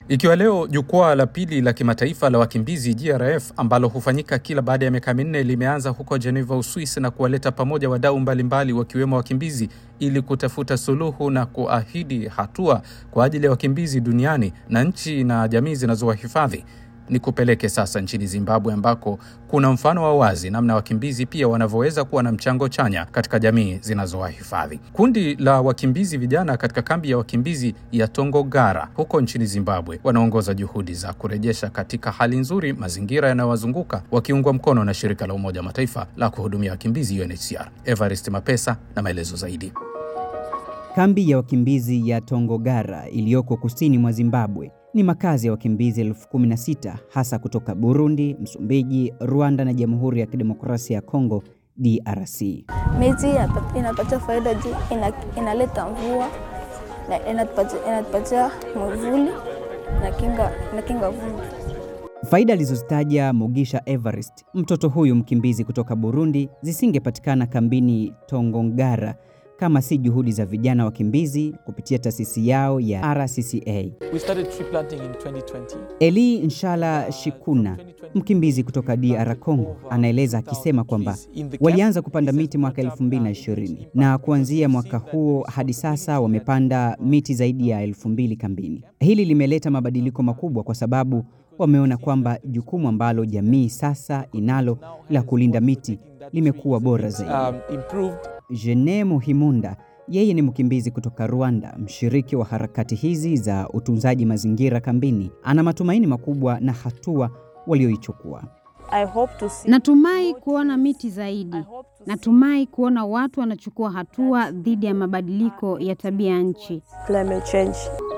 Ikiwa leo jukwaa la pili la kimataifa la wakimbizi GRF ambalo hufanyika kila baada ya miaka minne limeanza huko Geneva, Uswisi, na kuwaleta pamoja wadau mbalimbali wakiwemo wakimbizi ili kutafuta suluhu na kuahidi hatua kwa ajili ya wakimbizi duniani na nchi na jamii zinazowahifadhi. Ni kupeleke sasa nchini Zimbabwe ambako kuna mfano wa wazi namna wakimbizi pia wanavyoweza kuwa na mchango chanya katika jamii zinazowahifadhi. Kundi la wakimbizi vijana katika kambi ya wakimbizi ya Tongogara huko nchini Zimbabwe wanaongoza juhudi za kurejesha katika hali nzuri mazingira yanayowazunguka wakiungwa mkono na shirika la Umoja wa Mataifa la kuhudumia wakimbizi UNHCR. Evarist Mapesa na maelezo zaidi. Kambi ya wakimbizi ya Tongogara iliyoko kusini mwa Zimbabwe ni makazi ya wakimbizi elfu kumi na sita hasa kutoka Burundi, Msumbiji, Rwanda na Jamhuri ya Kidemokrasia ya Kongo DRC. Miti inapatia faida juu ina, inaleta mvua na inatupatia, inatupatia mwavuli na kinga, na kinga vumbi. Faida alizozitaja Mugisha Everest, mtoto huyu mkimbizi kutoka Burundi, zisingepatikana kambini Tongogara kama si juhudi za vijana wakimbizi kupitia taasisi yao ya RCCA. We started tree planting in 2020. Eli Nshala Shikuna, mkimbizi kutoka DR Congo, anaeleza akisema kwamba walianza kupanda miti mwaka 2020 na kuanzia mwaka huo hadi sasa wamepanda miti zaidi ya elfu mbili kambini. Hili limeleta mabadiliko makubwa kwa sababu wameona kwamba jukumu ambalo jamii sasa inalo la kulinda miti limekuwa bora zaidi. Um, improved Jene Muhimunda yeye ni mkimbizi kutoka Rwanda, mshiriki wa harakati hizi za utunzaji mazingira kambini. Ana matumaini makubwa na hatua walioichukua. I hope to see Natumai kuona miti zaidi. Natumai kuona watu wanachukua hatua dhidi ya mabadiliko ya tabia nchi. climate change.